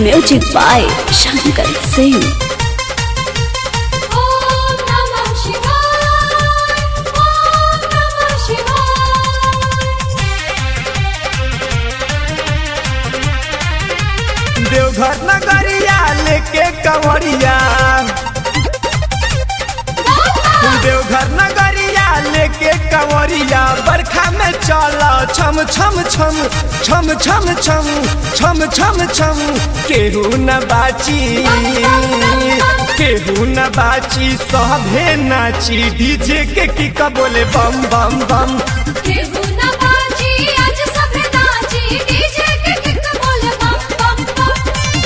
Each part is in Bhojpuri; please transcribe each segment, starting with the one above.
Music by Shankar Singh. Om Namah Shivaya. Om Namah Deoghar नगरिया लेके कंवरिया देवघर नगरिया लेके कंवरिया बरखा में चला छम छम छम छम छम छम छम छम छम केहू न बाची केहू न बाची सभे नाची डीजे के की का बोले बम बम बम केहू न बाजी आज सभे नाची डीजे के किक बोले बम बम बम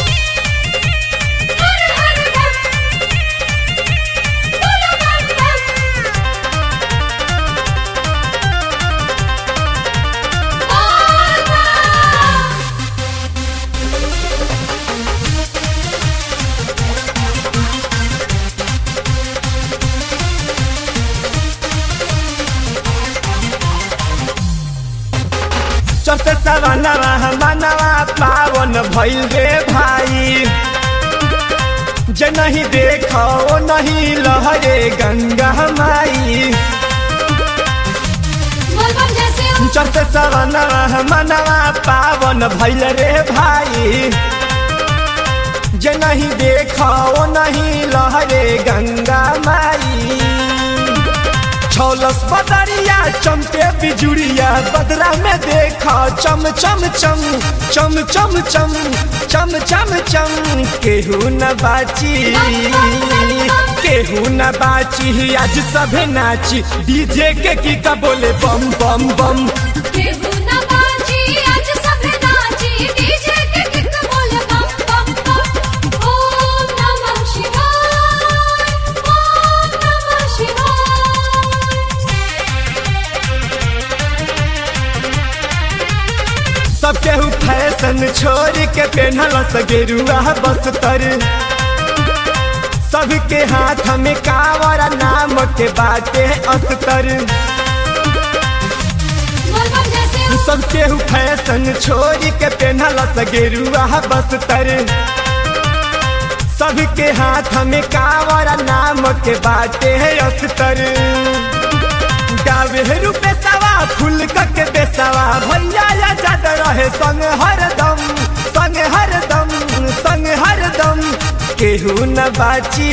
हर हर बम बोलो बम बम बोल बम चौथे सवानवा मनवा पावन भइल रे भाई जे नहीं देखो ओ नहीं लहरे गंगा माई बोल बम जैसे हो चौथे सवानवा मनवा पावन भइल रे भाई जे नहीं देखो ओ नहीं लहरे गंगा माई छौलस बदरिया चमके बिजुड़िया बदरा में देखा चम चम चम चम चम चम चम चम चम केहू न बाची केहू न बाची आज सभे नाची डीजे के की का बोले बम बम बम केहू न बाजी आज सभे नाची डीजे के किक बोले बम बम बम ओम नमः शिवाय ओम नमः शिवाय सब केहू फैशन छोड़ के पहनल सगेरुआ बस्तर सबके हाथ में कावर नाम के बाटे अस्तर बोल बम जैसे हो सब केहू फैशन छोड़ के पहनल सगेरुआ बस्तर सबके हाथ में कावर नाम के बाटे अस्तर गावे रूपे सवा फूल के बेसवा भैया या जाद रहे संग हरदम संग हरदम संग हरदम केहू न बाची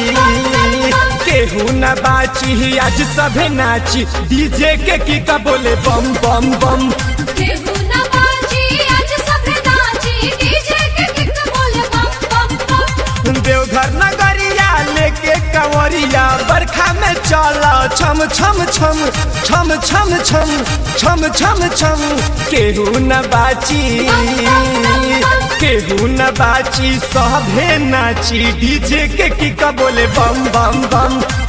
केहू न बाची आज सभे नाची डीजे के की का बोले बम बम बम केहू न बाजी आज सभे नाची डीजे के किक बोले बम बम बम देवघर नगरिया लेके कंवरिया बरखा में चला छम छम छम छम छम छम छम छम छम केहू न बाची केहू न बाची सभे नाची डीजे के की का बोले बम बम बम